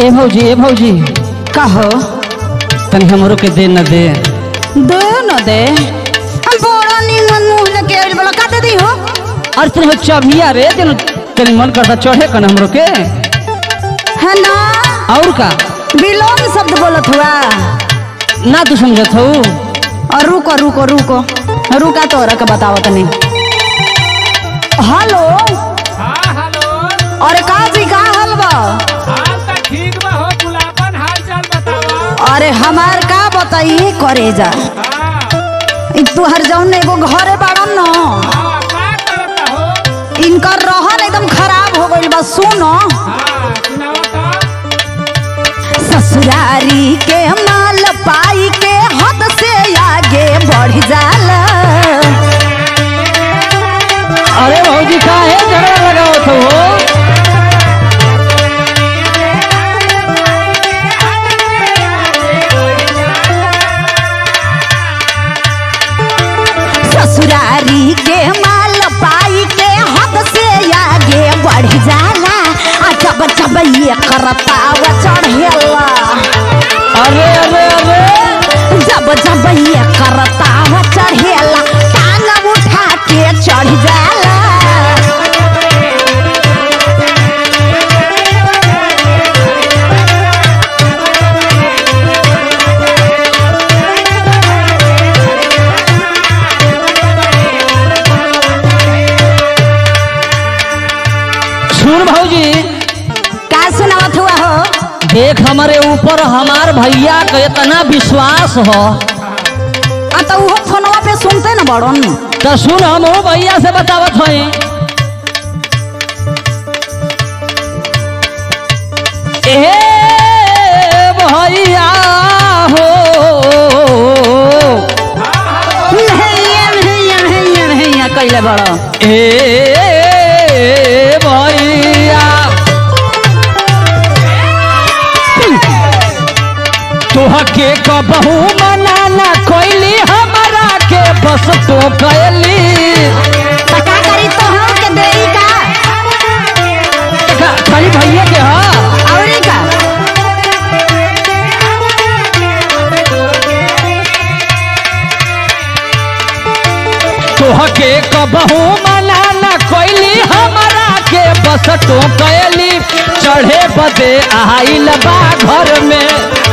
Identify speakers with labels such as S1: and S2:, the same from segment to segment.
S1: ए भौजी ए भौजी
S2: कहो
S1: तनी हमरो के दे न दे
S2: दे न दे हम बड़ा निमन मुंह लेके आइल बड़ा का दे दी हो
S1: अरे तनी हो चबिया रे तनी तनी मन करता चढ़े कन हमरो के
S2: है ना
S1: और का
S2: बिलोंग शब्द बोलत हुआ
S1: ना तू समझत हो
S2: और रुको रुको रुको रुका तोरा के बताओ तनी हेलो
S3: हाँ हेलो
S2: अरे का जी का हाल बा
S3: हाल तो ठीक बा हो गुलाबन हाल चाल बतावा
S2: अरे हमार का बताई करे जा
S3: हाँ
S2: तुहर जौन एगो घरे बाड़न न
S3: हाँ का करता हो
S2: इनकर रहन एकदम खराब हो गइल बा सुनो
S3: हाँ सुनावा तो
S2: ससुरारी के माल पाई के हद से आगे बढ़ जाला
S1: अरे भौजी का है झगड़ा लगावत हो
S2: ससुरारी के माल पाई के हद से आगे बढ़ जाला आ जब जब ये करतावा चढ़ेला
S1: अरे अरे अरे
S2: जब जब ये करतावा चढ़ेला टांग उठा के चढ़ जाला
S1: सुन भौजी
S2: का सुनावत हुआ हो
S1: देख हमारे ऊपर हमार भैया का इतना विश्वास हो
S2: आ तो वो फोनवा पे सुनते न बड़न
S1: तो सुन हम हो भैया से बतावत हई ए भैया हो
S2: भैया भैया भैया भैया कैले बड़ो
S1: ए भैया तोहके कबहू मना ना कोइली हमरा के बस तो कैली
S2: पता करी तो हम के देई का
S1: खा- खाली भैया के हा
S2: औरी का
S1: तोहके कबहू मना ना कोइली हमरा के बस तो कैली चढ़े बदे आइल बा घर में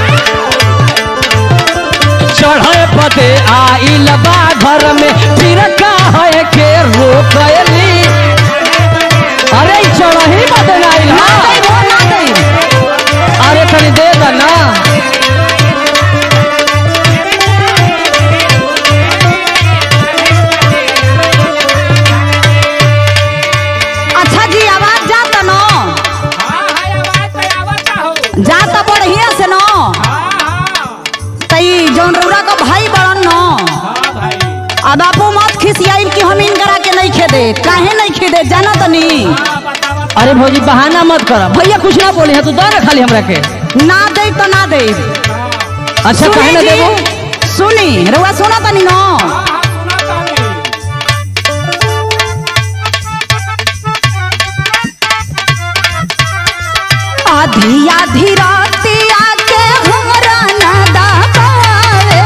S1: चढ़े बदे आइल बा घर में फिर काहे के रोकली अरे ई चढ़ही बदे ना आइल
S2: ना
S1: हा
S2: देई वो ना देई
S1: अरे तनी दे दा ना
S2: अच्छा जी आवाज जाता न
S3: हाँ हाँ आवाज तो आवता हो
S2: जाता बढ़िया से न
S3: हाँ हाँ
S2: तई जौन रौरा का भाई बड़न न
S3: हाँ भाई
S2: अब आपो मत खिसियाइल कि हम इनकरा के नहीं खेदे काहे नहीं खेदे जाना तनी
S3: हाँ बतावा
S1: अरे भौजी बहाना मत कर भैया कुछ ना बोले है तू दो ना खाली हमरा के
S2: ना दे तो ना दे
S1: अच्छा कहे ना देबो
S2: सुनी रउआ सुना तनी न
S3: हाँ हाँ सुना तानी
S2: आधी आधी रातिया के हमरा ना दाबावे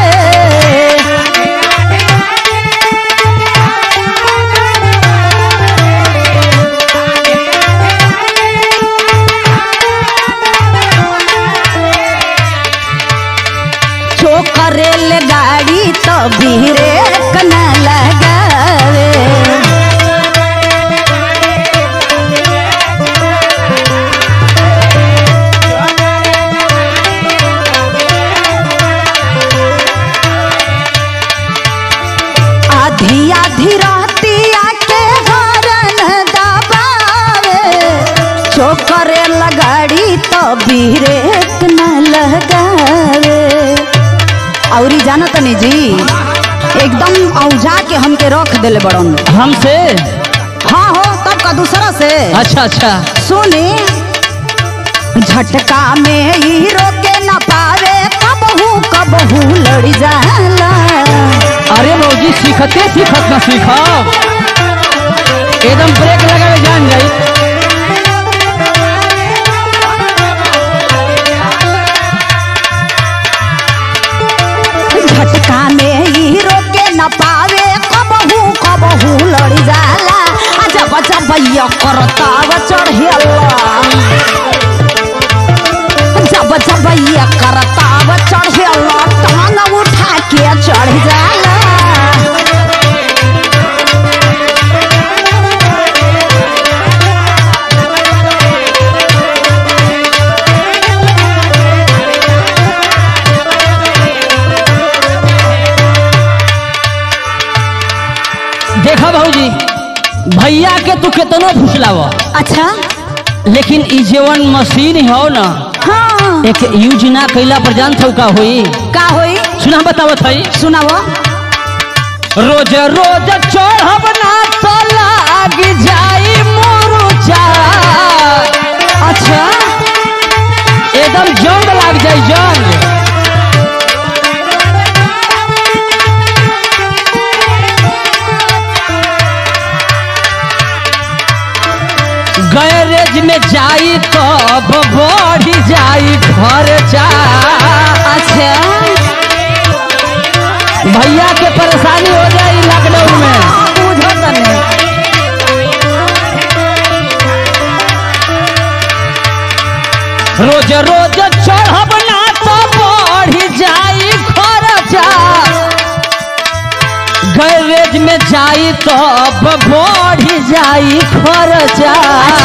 S2: चोकरेल गाड़ी तो बीरे न लगावे आधी आधी रातिया के हरन दबावे चोकरे लगाड़ी तो बीरेक न लगावे औरी जाना तनी जी एकदम औजा के हमके रख देले बड़न
S1: हमसे
S2: हाँ हो तब का दूसरा से
S1: अच्छा अच्छा
S2: सुनी झटका में ही रोके न पावे कबहू कबहू लड़ जाला
S1: अरे भौजी सीखते सीखत ना सीखब एकदम ब्रेक लगावे जान जाई
S2: न पावे कबहू कबहू लड़ी जाला आ जब जब ये करताव चढ़ेला जब जब ये करताव चढ़ेला टांग उठा के चढ़ जाला
S1: देखा भाऊजी भैया के तू केतनो फुसलाव
S2: अच्छा
S1: लेकिन ई जेवन मशीन हो ना
S2: हाँ
S1: एक यूज ना कैला पर जान थौ का होई
S2: का होई
S1: सुना बतावत हई
S2: सुनाओ
S1: रोज रोज चढ़ब ना तो लाग जाई मुरुचा
S2: अच्छा
S1: एकदम जंग लाग जाई जंग गैरेज में जाई तब बढ़ जाई खर्चा
S2: अच्छा
S1: भैया के परेशानी हो जाई लॉकडाउन में
S2: बुझो तने
S1: रोज रोज चढ़ब ना तो बढ़ जाई खर्चा गैरेज में जाई तब बढ़ जाई खर्चा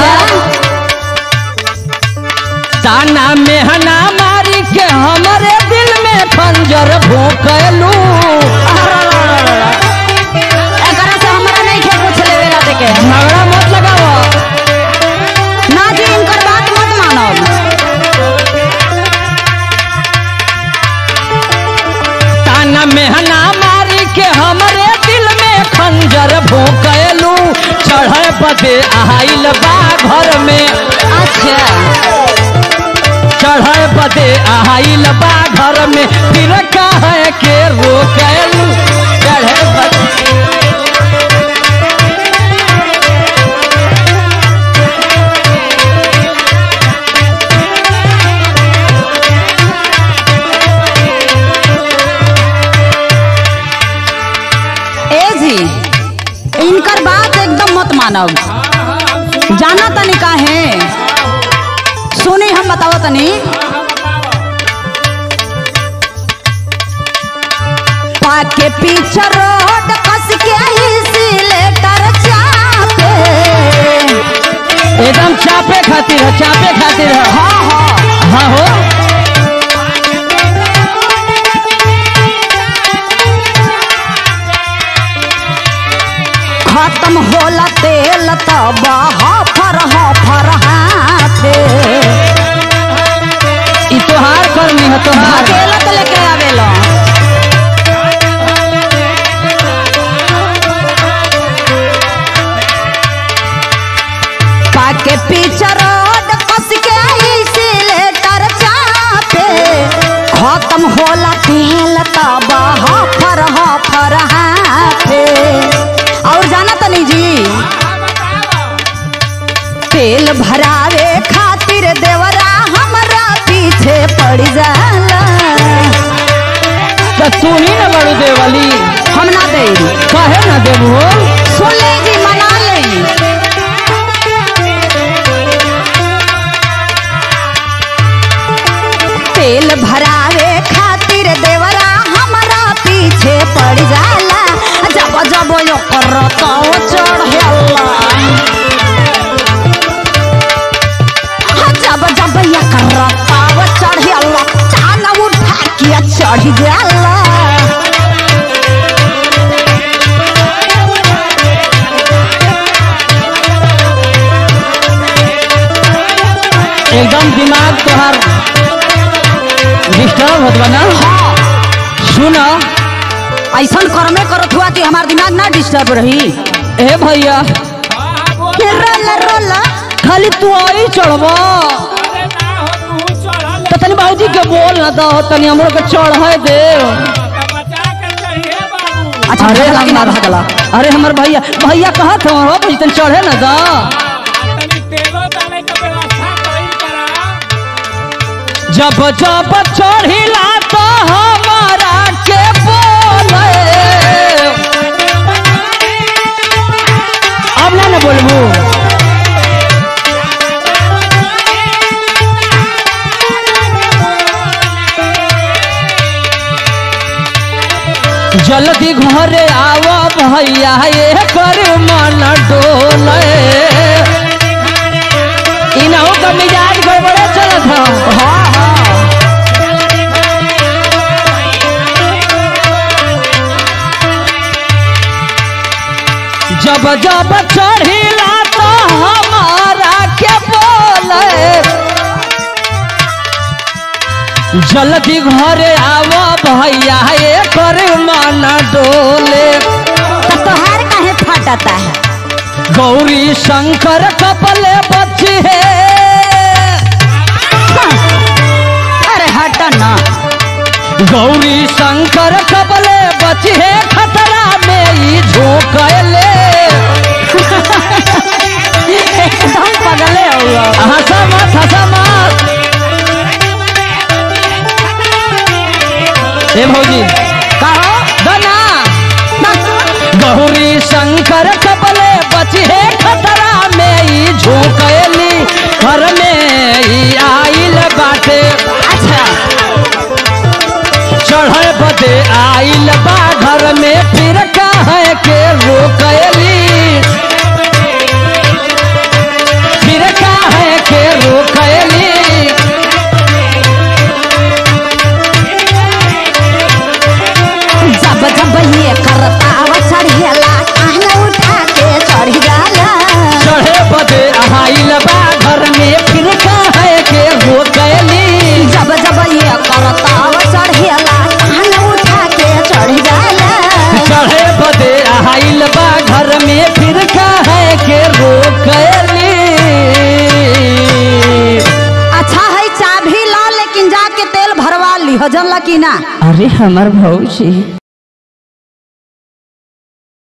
S1: ताना मेहना मारी के हमरे दिल में खंजर भोंकलू
S2: एकरा से हमरा नहीं के कुछ लेवे ला देके
S1: झगड़ा मत लगाओ
S2: ना जी इनकर बात मत मानो
S1: ताना मेहना मारी के हमरे दिल में खंजर भोंकलू चढ़े पदे आइल बा घर में
S2: अच्छा
S1: चढ़े पदे आइल बा घर में फिर कहे के रोकलू चढ़े पदे
S2: ए जी इनकर बात एकदम मत मानो जाना तनी का है सुनी हम बताओ तनी पाके पीछे रोड कस के सिलेटर चापे
S1: एकदम चापे खातिर है चापे खातिर है
S2: हाँ हाँ
S1: हाँ हो
S2: खत्म होला तेल तब हफर हफर हाथे
S1: ई तोहार करनी है तोहार
S2: तेल तो लेके आवेला पाके पीछे रोड कस के सिलेटर चापे खत्म होला तेल तब हफर हफर हाथे और जाना तनी जी तेल भरावे खातिर देवरा हमरा पीछे पड़ जाला
S1: तो तू ही न बड़ू देवली
S2: हम ना दे
S1: कहे न देबू
S2: सुन ले जी मना ले तेल भरावे खातिर देवरा हमरा पीछे पड़ जाला जब जब यो करतो चढ़ेला जब जब ये करतो चढ़ेला चान उठा के चढ़ जाला
S1: एकदम दिमाग तोहार डिस्टर्ब होत बा ना सुन
S2: ऐसा कर्मे करत हुआ कि हमार दिमाग ना डिस्टर्ब रही
S1: ए भैया
S2: ये रोल रोल
S1: खाली तू आई चढ़ब
S3: अरे ना हो तू चढ़ल
S1: तो तनी बाबूजी के बोल ना दो तनी हमरो के चढ़े दे
S3: तो बचा के चाहिए बाबू
S2: अच्छा
S1: अरे
S2: भगला कि ना
S1: हमर
S2: भगला
S1: अरे हमर भैया भैया कहत हो हो भाई तनी चढ़े ना दा
S3: तनी तेलो डाले के व्यवस्था करी करा
S1: जब जब चढ़िला तो हमारा के बोले आव भैया ये कर मन डोले इनहू का मिजाज गड़बड़े चलत ह
S2: हाँ हाँ
S1: जब जब चढ़िला तो हमारा के बोले जल्दी घरे आव भैया ये कर मन डोले
S2: तो तोहार काहे फटता है
S1: गौरी शंकर कपले बच्ची है
S2: अरे हट ना
S1: गौरी शंकर कपले बच्ची है खतरा में ई झोंकले
S2: एकदम पगले हुआ
S1: हंसा मत हंसा मत ए भौजी
S2: कहो
S1: दना गौरी शंकर कपले बची है खतरा में ई झोंकली घर में ई आइल बाटे
S2: अच्छा
S1: चढ़े बदे आइल बा घर में फिर कहे के रोकली फिर कहे के रोकली
S2: जब जब ये करता वो चढ़ेला कहना उठा के चढ़ जाला
S1: चढ़े बदे आइल बा घर में फिर कहे के रोकली
S2: जब जब ये करता वो चढ़ेला कहना उठा के चढ़ जाला
S1: चढ़े बदे आइल बा घर में फिर कहे के रोकली
S2: अच्छा है चाबी ला लेकिन जाके तेल भरवा ली हो जनला की ना
S1: अरे हमर भौजी